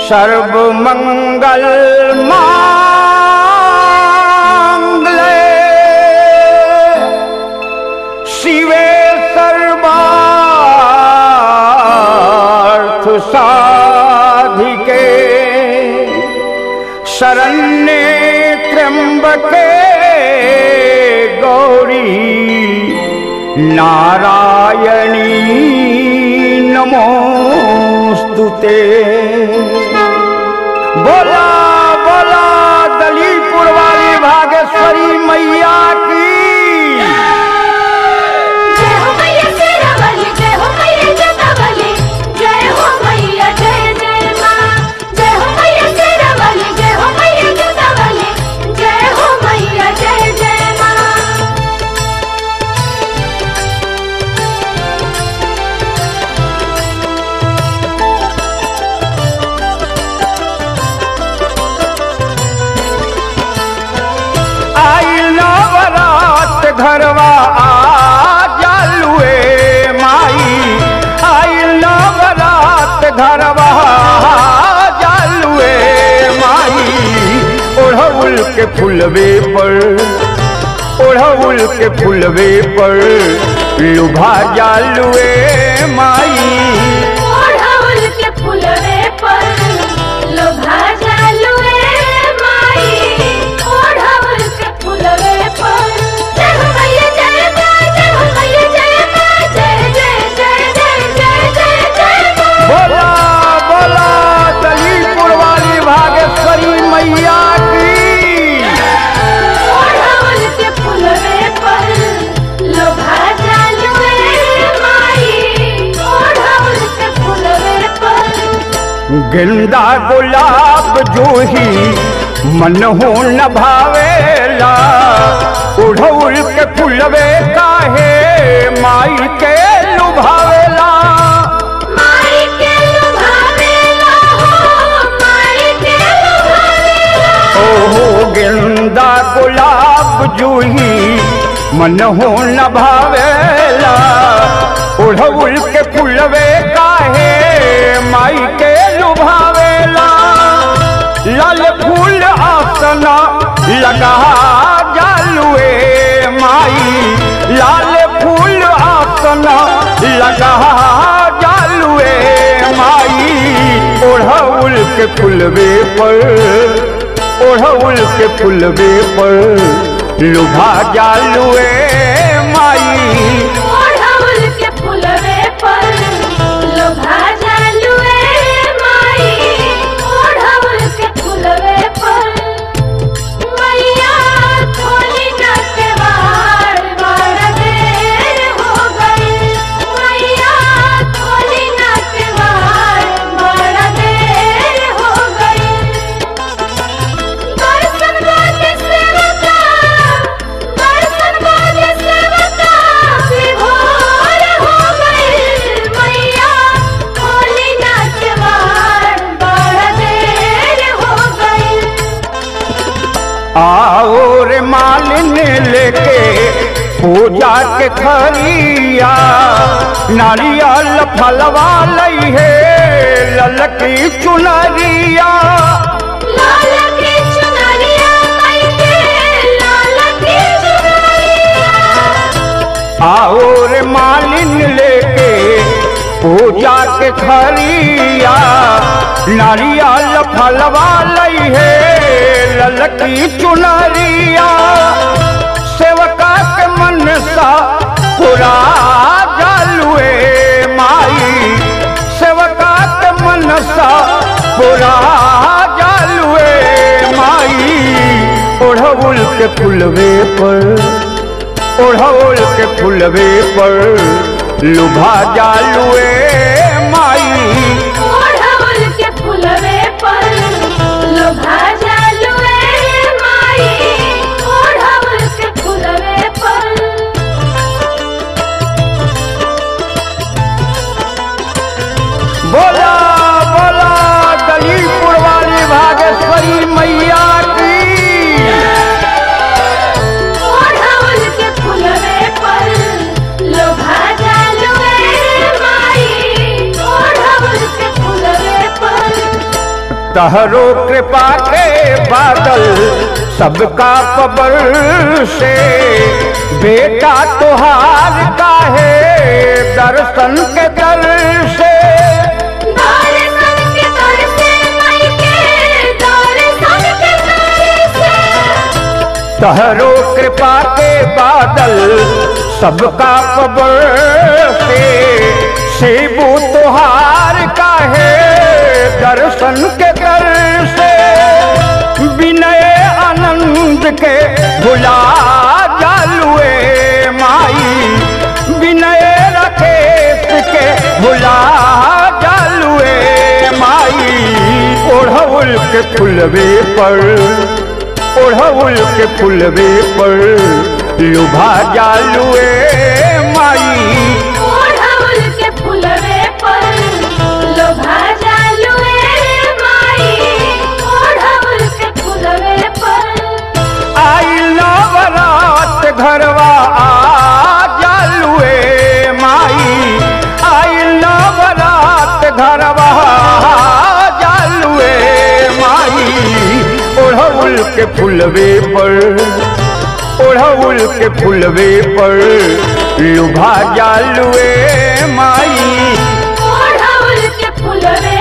सर्वमंगल मांगले शिवे सर्वार्थ साधिके शरण्ये त्र्यंबके गौरी नारायणी नमोस्तुते बोला बोला दलीपुर वाली भागेश्वरी मैया की जय हो मैया शेरावाली जय हो मैया जटावाली जय हो मैया जय जय माँ जय हो मैया शेरावाली जय हो मैया जटावाली जय हो मैया जय जय माँ आई नवरात घरवा आ जालुए माई आई नवरात घरवा आ जालुए माई ओढ़ौल के फुलवे पर ओढ़ौल के फुलवे पर लुभा जालुए माई ओढ़ौल के फुलवे पर लोभा जालुए माई ओढ़ौल के फुलवे पर जय हो मैया जय माँ जय हो मैया जय माँ जय जय जय जय जय जय जय माँ बोला बोला दलीपुर वाली भागेश्वरी मैया की ओढ़ौल के फुलवे पर लोभा जालुए माई ओढ़ौल के फुलवे पर गेंदा गुलाब जूही मन हो न भावेला उढ़ौल के फुलवे काहे माई के लुभावेला माई के लुभावेला हो माई के लुभावेला ओहो गेंदा गुलाब जूही मन हो न भावेला उढ़ौल के फुलवे काहे माई के लुभावेला लाल फूल आसना लगा जालुए माई लाल फूल आसना लगा जालुए माई ओढ़ौल के फुलवे पर ओढ़ौल के फुलवे पर लुभा जालुए माई ओढ़ौल के फुलवे पर लोभा जालुए माई ओढ़ौल के फुलवे पर मैया थोली न केवाड़ बड़ देर हो गई मैया थोली न केवाड़ बड़ देर हो गई दर्शन बाजे सेवका दर्शन बाजे सेवका विभोर हो गई मैया होली नाचवार बड़ देर हो गई आओ रे मालिन लेके पूजा के खरिया नारियल फलवा लई है ललकी चुनरिया लाल की चुनरिया मई के लाल की चुनरिया आओ रे मालिन लेके पूजा के खरिया नारियल फलवा लई है ललकी चुनरिया सेवका के मन सा पूरा जालुए माई सेवका के मन सा पूरा जालुए माई ओढ़ौल के फुलवे पर ओढ़ौल के फुलवे पर लुभा जालुए माई ओढ़ौल के फुलवे पर लोभा जालुए माई ओढ़ौल के फुलवे पर बोला बोला दलीपुर वाली भागेश्वरी मैया की ओढ़ौल के फुलवे पर लोभा जालुए माई तहरो कृपा के बादल सबका पबर से बेटा तुहार काहे दर्शन के दर से दर्शन के दर से माई के दर्शन के दर से तहरो कृपा के बादल सबका पबर से शिबू तुहार काहे दर्शन के दर से विनय आनंद के भुला जालुए माई विनय राकेश के भुला जालुए माई ओढ़ौल के फुलवे पर ओढ़ौल के फुलवे पर लुभा जालुए माई ओढ़ौल के फुलवे पर लोभा जालुए माई ओढ़ौल के फुलवे पर आई नवरात घरवा आ जालुए माई आई नवरात घरवा आ जालुए माई ओढ़ौल के फुलवे पर ओढ़ौल के फुलवे पर लुभा जालुए माई ओढ़ौल के फुलवे